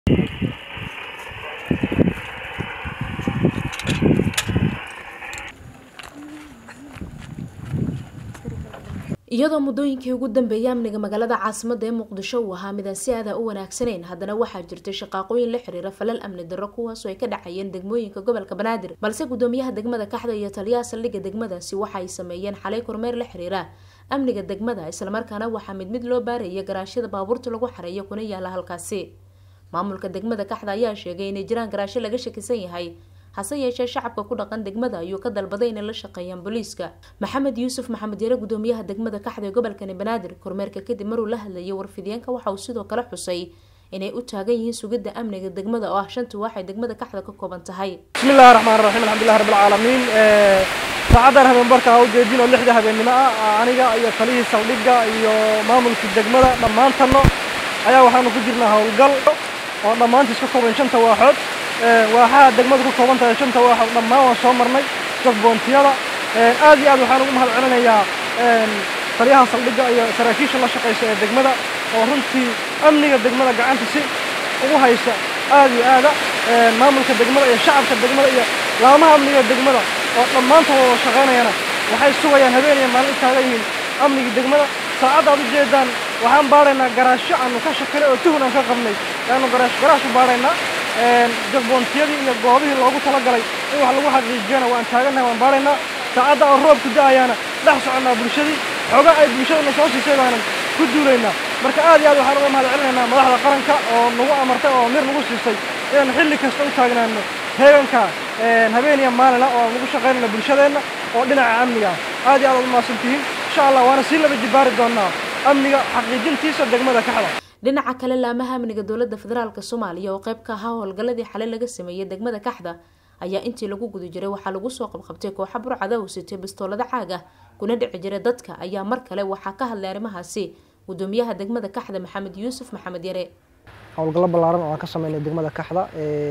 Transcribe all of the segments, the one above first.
iyadoo muddooyinkii ugu dambeeyay amniga magaalada caasimada ee muqdisho uu ahaa midaan si aada u wanaagsanayn haddana waxaa jirtay shaqaaqooyin la xiriira falal amni darro kuwaasoo ay ka dhacayeen degmooyinka gobolka banaadir balse gudoomiyaha degmada kaxda iyo taliyaha saldhigga degmadaasi waxa ay sameeyeen xalay kormeer la xiriira amniga degmada islamarkaana waxaa mid mid loo baaraya garaashyada baabuurta lagu xareeyo kuna yaala halkaasi maamulka degmada kaxda ayaa sheegay inay jiraan garaashyo laga shakisan yahay hase yeeshee shacabka ku dhaqan degmada ayuu ka dalbaday inay la shaqeeyaan booliiska maxamed yuusuf maxamed yare gudoomiyaha degmada kaxda ee gobolkani banaadir kormeerka kadib maruu la hadlayay warfideenka waxa uu sidoo kale xusay inay u taagan yihiin sugidda amniga degmada oo ah shanta waxay degmada kaxda ka kooban tahay bismillahi raxmaan raxiim alxamdulilah rabbilcaalamiin saacadan habeenbarka ha ujeedin oo lixda habeennimo ah aniga iyo talihii saldhigga iyo maamulkii degmada dhammaantanno ayaa waxaanu ku jirnaa howlgal oo dhammaantiis ka kooban shanta waaxood waaxaha degmadu ku kooban tahay shanta waaxood dhammaan waan soo marnay jogboontiyada aad iyo aad waxaan ugu mahad celinayaa taliyaha saldhigga iyo saraakiisha la shaqaysa ee degmada oo runtii amniga degmada gacanta si ugu haysta aad iyo aada maamulka degmada iyo shacabka degmada iyo laamaha amniga degmada oo dhammaantood wada shaqaynayana waxay sugayaan habeen iyo maalin taagan yihiin amnigii degmada saacadda aad u jeedaan waxaan baaraynaa garaashyo aanu ka shakinay oo tuhun aan ka qabnay ayaanu garaash garaash u baaraynaa jagboontiyadii iyo goobihii loogu talagalay in wax lagu xaqiijiyana waan taagannahay waan baaraynaa saacadda oo roobku da-ayaana dhex soconnaa bulshadii xooga ay bulshaduna soo siisay baanan ku duulaynaa marka aad iyo aad waxaan uga mahad celinaynaa madaxda qaranka oo nagu amartay oo mir nagu siisay inaan xilli kasta u taagnaano heeganka habeen iyo maalina oo aan ugu shaqaynayno bulshadeenna oo dhinaca amniga aad iyo aad aad u mahadsantihiin insha allah waana sii laba jibaari doonaa amniga xaqiijintiisa degmada kaxda dhinaca kale laamaha amniga dowladda federaalk soomaaliya oo qayb ka ahaa howlgalladii xalay laga sameeyey degmada kaxda ayaa intii lagu guda jiray waxaa lagu soo qabqabtay kooxa burcada u sitay bistoolada caag ah kuna dhici jiray dadka ayaa mar kale waxaa ka hadlay arrimahaasi gudoomiyaha degmada kaxda maxamed yuusuf maxamed yare howlgallo ballaaran oo aan ka sameynay degmada kaxda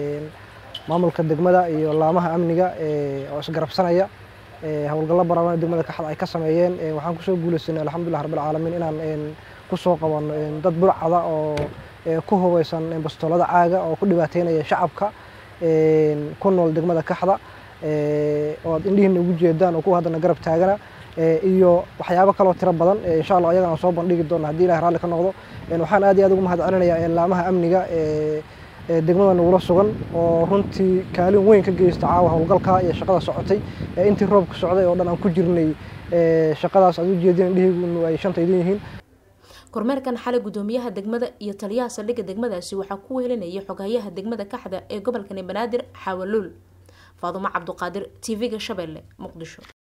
maamulka degmada iyo laamaha amniga oo isgarabsanaya howlgallo ballaaran oo degmada kaxda ay ka sameeyeen waxaan kusoo guulaysanay alxamdulilah rabbilcaalamiin inaan kusoo qabano dad burcada oo ku hubeysan bastoolada caaga oo ku dhibaateynaya shacabka ku nool degmada kaxda oo aad indhihiina ugu jeedaan oo kuwa haddana garab taagana iyo waxyaabo kaloo tiro badan insha allah ayagana aan soo bandhigi doona haddii ilahi raalli ka noqdo waxaan aad iyo aad ugu mahad celinayaa laamaha amniga degmada nagula sugan oo runtii kaalin weyn ka geysta caawa howlgalka iyo shaqada socotay intii roobka socday oo dhan aan ku jirnay shaqadaas aad u jeedin indhihiinu ay shanta idin yihiin kormeerkan xalay gudoomiyaha degmada iyo taliyaha saldhigga degmadaasi waxaa ku weelinayay xoghayaha degmada kaxda ee gobolkani banaadir xaawaluul faadumo cabduqaadir t v-ga shabeelle muqdisho